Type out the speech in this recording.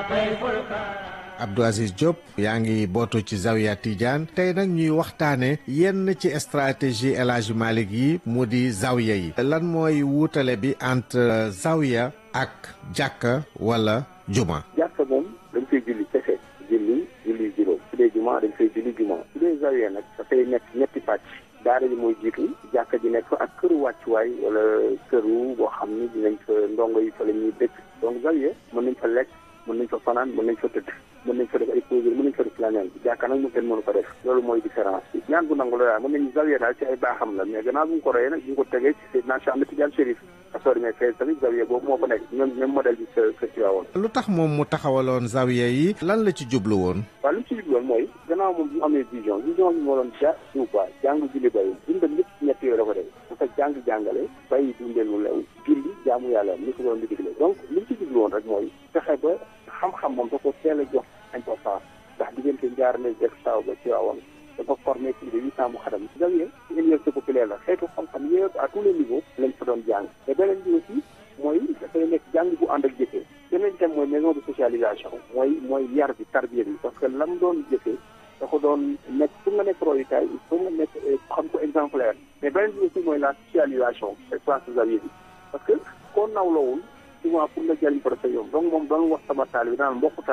Abdou Aziz Diop yaa ngi bootu ci Zawiya Tidiane tey nag ñuy waxtaane yenn ci stratégie El Hadji Malick yi mu di Zawiya yi lan mooy wuutale bi entre Zawiya ak jàkka wala juma jàkka moom dañ koy julli kese julli julli juróom su dee juma dañ koy julli juma su dee Zawiya nag dafay nekk ñetti pàcc daara ji mooy jiitu jàkka ji nekk fa ak këru wàccuwaay wala këru boo xam ni dinañ fa ndongo yi fa la ñuy dëkk donc Zawiya mën nañ fa lekk mën nañ fa fanaan mën nañ fa tëdd mën nañ fa def ay poseur mën nañ fa def planel bi jàkka nag mu kenn mënu ko def loolu mooy différence bi ñaan bu nangu la daal mën nañu Zawiya daal ci ay baaxam la mais gannaaw bu ñu ko royee nag bu ñu ko tegee ci Seydina Cheikh Ahmed Tidiane Chérif asoo demee fee tamit Zawiya boobu moo fa nekk même même modèle bi sa sa Tiwaawoon lu tax moom mu taxawaloon Zawiya yi lan la ci jublu woon waaw li mu ci jublu woon mooy gannaaw moom bi mu amee vision vision bi moo doon ja suuf quoi jàng julli bay dundal lépp ñett yooyu la ko def dafa jàng jàngale bay dundal lu lew julli jaamu yàlla ni ko doon di digle donc li mu ci jublu woon rek mooy fexe ba xam-xam moom da ko teel a jox importance ndax diggante njaarale jëkk saaw ba Tiwaawoon dafa formé plus de huit cent mu xadam Zawiya ci université populaire la xeetu xam-xam yëpp à tous les niveaux lañ fa doon jàng te beneen bi aussi mooy dafay nekk jàng bu ànd ak jëfee beneen thème mooy maison de socialisation mooy mooy yar bi tarbiya bi parce que lam doon jëfee da ko doon nekk pour nga nekk royukaay il faut nga nekk xam ko exemplaire mais beneen bi aussi mooy la socialisation espace Zawiya bi parce que koo nawlawul souvent pour nga jëriñ ko dafa yomb donc moom doon wax sama taal bi naan mbokku